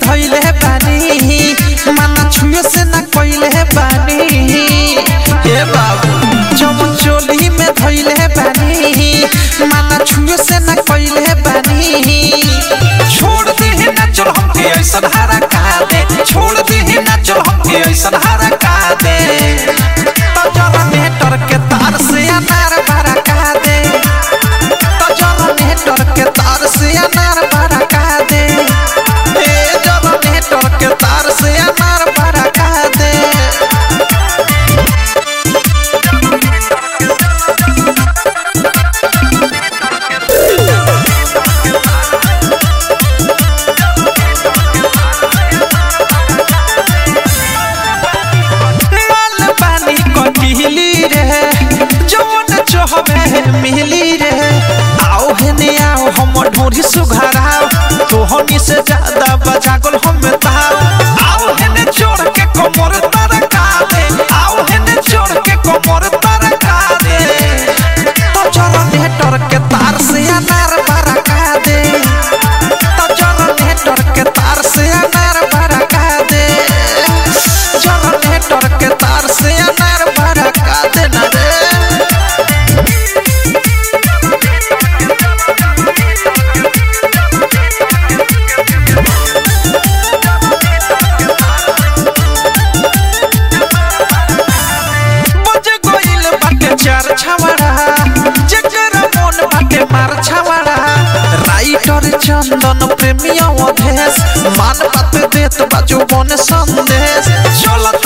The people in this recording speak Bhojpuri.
धइले बानी माना छुए से ना कइले बानी हे बाबू जवन चोली में धइले बानी माना छुए से ना कइले बानी छोड़ दे ना चल हमके ऐसन हरा का दे छोड़ दे ना चल हमके ऐसन हरा का दे तो जनरेटर के तार से अनार भरा का दे तो जनरेटर के तार से अनार भरा का दे ए जनरेटर के तार से अनार भरा का दे माल पानी कटिली रे जवन चहबे मिली रे आओ हेने आओ हम ढोरी सुघराओ तोहनी से ज्यादा बजागल हम ताओ आओ हेने चोर के कमर तरका दे आओ हेने चोर के कमर तरका दे तो जनरेटर के तार से अनार बरका दे तो जनरेटर के तार से अनार बरका दे जनरेटर के तार से अनार बरका दे ना रे बज गइल बाटे चार छवाड़ा जेकर मन बाटे मार छवाड़ा राइटर चंदन प्रेमिया अधेश मान बात देत बाजू बन संदेश चल